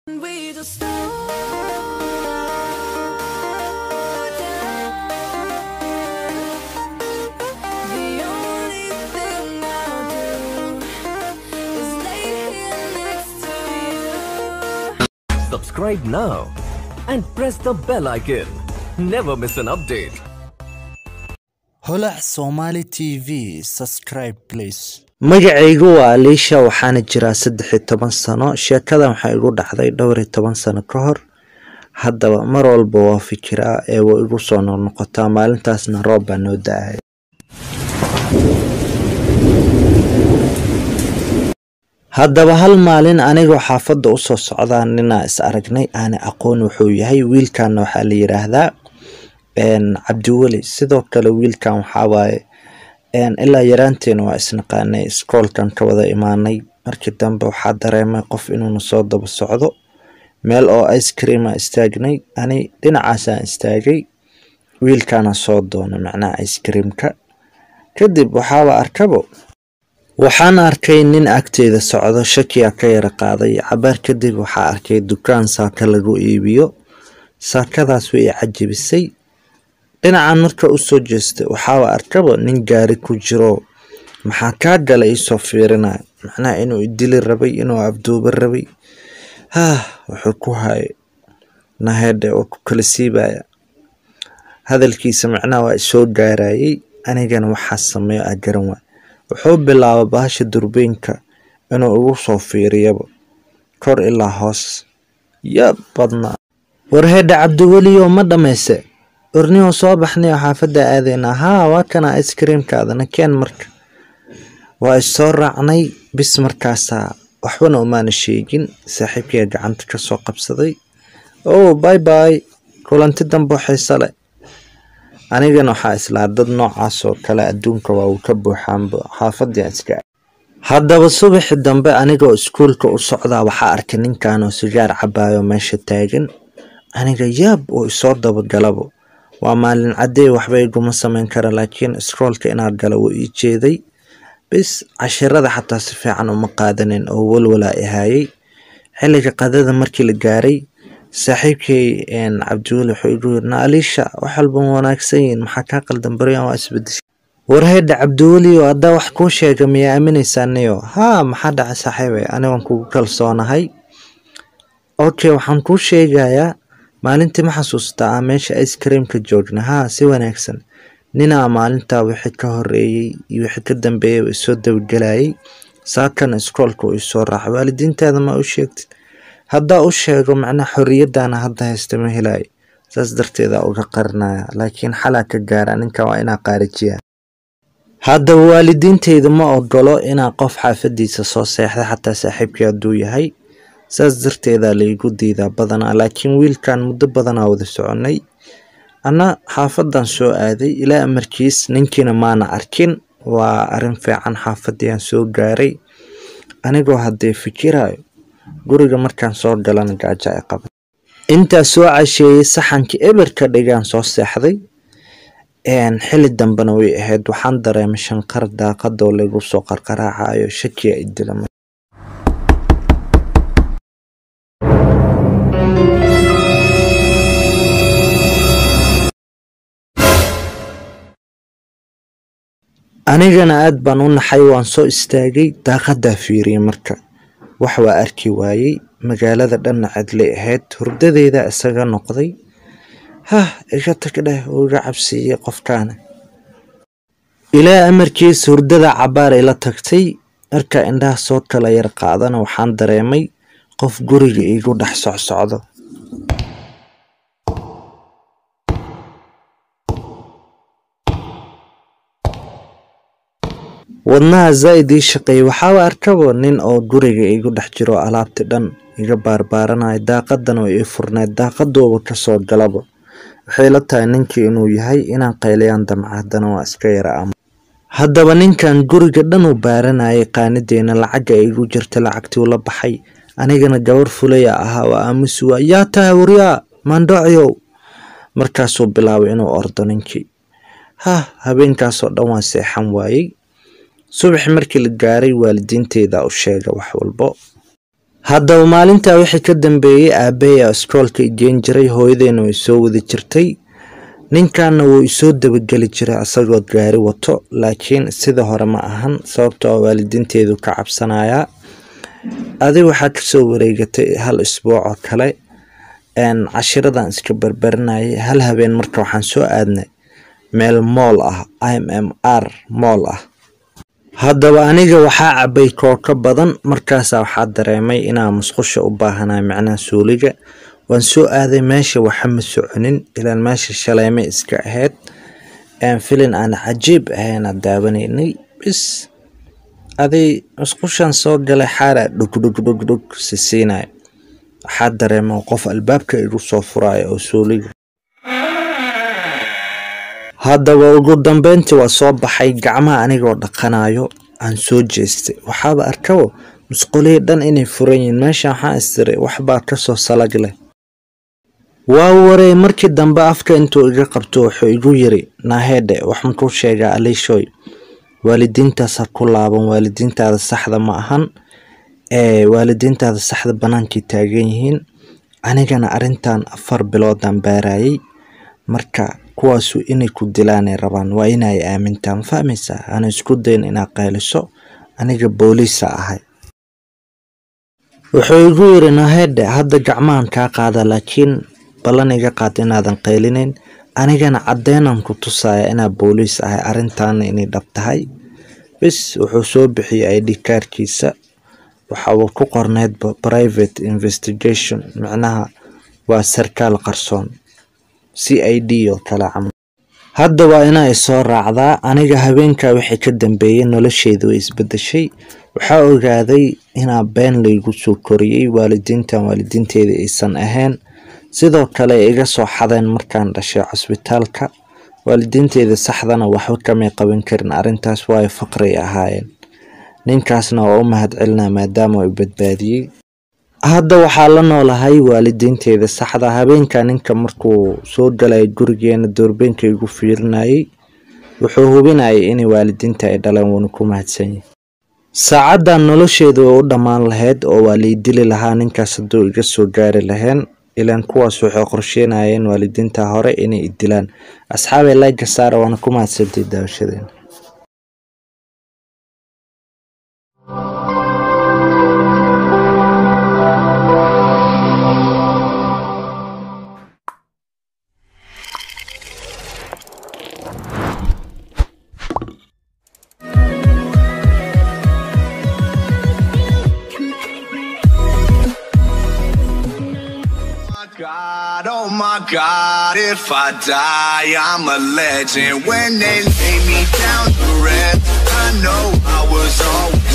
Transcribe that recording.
We just slow down. The only thing I'll do is lay here next to you. Subscribe now and press the bell icon. Never miss an update. holac somali t v subscribe please magacaygu waa aliisha waxaana jiraa saddex iyo toban sano sheekadan waxaa igu dhacday dhowr iyo toban sano ka hor haddaba mar walba waa fikiraa ee way igu soo noqnoqotaa maalintaasna roob baa noo da-ay haddaba hal maalin anigoo xaafadda usoo socdaa ninaa is aragnay aana aqoon wuxuu yahay wiilkanna waxaa la yiraahdaa cabdiweli sidoo kale wiilkan waxaa waaye ilaa yaraanteena waa isnaqaanay iskoolkan ka wada imaanay markii dambe waxaa dareemay qof inuuna soo daba socdo meel oo ice creama istaagnay ani dhinacaasaan istaagay wiilkaana soo doona macnaha ice creamka kadib waxaaba arkabo waxaan arkay nin agteeda socdo shakiya ka yara qaaday cabaar kadib waxaa arkay dukaan saaka lagu iibiyo saakadaas way i cajabisay dhinacan marka usoo jeestay waxaaba arkaba nin gaari ku jiro maxaa kaa gala iisoo fiirinaya macnaha inuu idili rabay inuu abduuba rabay haah wuxuu ku hayay nahedhe oo ku kala siibaya hadalkiisa macnaha waa isoo gaarayay anigana waxaa sameeyo a garan waay wuxuu bilaaba bahasha durbeynka inuu igu soo fiiriyaba kor ilaa hoos yab badnaa warhedhe cabdiweliyo ma dhammayse ornihoo soo baxnayo xaafadda aadaynaa haa waa kana ice creamkaadana keen marka waa issoo raacnay bis markaasaa waxbana umaana sheegin saaxiibkaya gacanta ka soo qabsaday oh bay bay kulanti dambo xiise leh anigana waxaa islaa dad noocaas oo kale adduunka waa uu ka buuxaanba xaafadii iska haddaba subaxi dambe anigoo iskuulka u socdaa waxaa arkay ninkan oo sigaar cabaayo meesha taagan aniga yaab oo isoo dabagalabo waa maalin caddey waxba iguma samayn kara laakiin iskoolka inaad gala wuu ii jeeday bis cashirada xataa si fiican uma qaadanin oo walwalaa ihaayay xilliga qadada markii la gaaray saaxiibkay cabdiweli wuxuu igu yiri na aliisha wax walba ma wanaagsan yihiin maxaa kaa qaldan baryan waa isbedeshay warhedha cabdiweliyo haddaa wax kuu sheega miyaa aaminaysaa niyo haa maxaa dhacay saaxiibay anigoon kugu kalsoonahay okay waxaan kuu sheegayaa maalintii ma xasuustaa aan meesha ice creamka joogna haa si wanaagsan ninaa maalintaa wixii ka horeeyey iyo wixii ka dambeeyay isoo dabagelayay saakana iskoolka uu isoo raacay waalidiintaada ma u sheegtid haddaa u sheego macnaha xorriyaddaana hadda haysta ma helayo saas darteeda uga qarinaya laakiin xalaa ka gaara ninka waa inaa qaarijiya haddaba waalidiinteyda ma ogolo inaa qof xaafadiisa soo seexda xataa saaxiibkii hadduu yahay saas darteedaa laigu diidaa badanaa laakiin wiilkan muddo badanaa wada soconay anna xaafadan soo aaday ilaa amarkiis ninkiina maana arkin waa arrin fiican xaafadiiaan soo gaaray anigoo haddee fikirayo guriga markaan soo galana gaajo ay qaban intaa soo casheeyey saxankii eberka dhigaan soo seexday xili dambena way ahayd waxaan dareemay shanqar daaqadoo lagu soo qarqaraacayo shakiya idilama anigana aad baan u naxay waan soo istaagay daaqadaa fiiriyey marka wax waa arki waayey magaalada dhanna cidlay ahayd hurdadeeda isaga noqday hah iga tag dheh uu iga cabsiiyey qofkaana ilaa amarkiis hurdada cabaar ila tagtay marka indhaha soo kala yar qaadana waxaan dareemay qof guriga iigu dhex socsocdo wadnaha zaa'id ii shaqeeyey waxaaba arkabo nin oo guriga igu dhex jiro alaabti dhan iga baarbaaranaya daaqadan oo ii furneed daaqadooba kasoo galaba waxay la tahay ninkii inuu yahay inaan qayliyaan damca haddana waa iska yara ama haddaba ninkan guriga dhan uu baaranayay qaanideena lacaga igu jirta lacagtii la baxay anigana gabar fulaya ahaa waa aamusi waa yaa tahay waryaa maandhocyow markaasuu bilaabay inuu ordo ninkii hah habeenkaasoo dhan waa seexan waayey subax markii la gaaray waalidiinteyda u sheega wax walbo haddaba maalintaa wixii ka dambeeyey aabbahay iskoolka igeyn jiray hooyadeyna way soo wadi jirtay ninkanna wuu isoo dabageli jiray asagoo gaari wato laakiin sida hore ma ahan sababtoo ah waalidiinteedu ka cabsanayaa adig waxaa kasoo wareegatay hal isbuuc oo kale een, cashiradan iska barbarinayay hal habeen marka waxaan soo aadnay meel mool ah m m r mool ah haddaba aniga waxaa cabay kooko badan markaasaa waxaa dareemay inaan musqusha u baahanahay macnaha suuliga waan soo aaday meesha waxa ma soconin ilaan meesha shaleeme iska ahayd een, filin aan cajiib ahayna daawanaynay bis aday musqushan soo galay xaaraa dhug dhug dhug dhug sisiinaya waxaa dareema qof albaabka igu soo furaya oo suuliga haddaba ugu dambeyntii waa soo baxay gacmaha anigoo dhaqanayo aan soo jeestay waxaaba arkabo musqulihii dhan inay furan yihiin meesha waxaan istiray waxbaa kasoo salag leh waa warey markii dambe afka intuu iga qabto wuxuu igu yiri naahedhe wax makuu sheegaa aliishoy waalidiintaas ha ku laaban waalidiintaada saxda ma ahan ee waalidiintaada saxda banaankay taagan yihiin anigana arrintan afar biloodaan baarayay marka kuwaasu inay ku dilaanay rabaan waa inay aamintaa ma fahmaysaa ana isku dayn inaad qayliso aniga booliisa ahay wuxuu igu yiri nahedhe hadda gacmahan kaa qaada laakiin ballan iga qaad inaadan qaylinayn anigana caddeenan ku tusaya inaa booliis ahay arrintaana inay dhab tahay bis wuxuu soo bixiyey id kaarkiisa waxa uu ku qorneydba private investigation micnaha waa sarkaal qarsoon c i d oo kale camal hadda waa inaa isoo raacdaa aniga habeenkaa wixii ka dambeeyey nolosheedu way isbedeshay waxaa ogaaday inaa been laygu soo koriyey waalidiintan waalidiinteeda aysan ahayn sidoo kale ay iga soo xadeen markaan dhashay cusbitaalka waalidiinteeda saxdana waxba kamay qaban karin arrintaas waayo faqray ahaayeen ninkaasna waa u mahadcelinaa maadaama uu badbaadiyey hadda waxaa la noolahay waalidiinteeda saxda habeenka ninka markuu soo galay gurigeena doorbeenka igu fiirinayay wuxuu hubinayay inay waalidiinta ay dhaleen wuuna ku mahadsanyahay saacaddan nolosheedu way u dhammaan lahayd oo waa lay dili lahaa ninkaas hadduu iga soo gaari laheen ilaan kuwaas waxay qorsheynayeen waalidiinta hore inay i dilaan asxaabay layga saara waana ku mahadsantay daawashadeena my God, oh my God, if I die, I'm a legend. When they lay me down to rest, I know I was always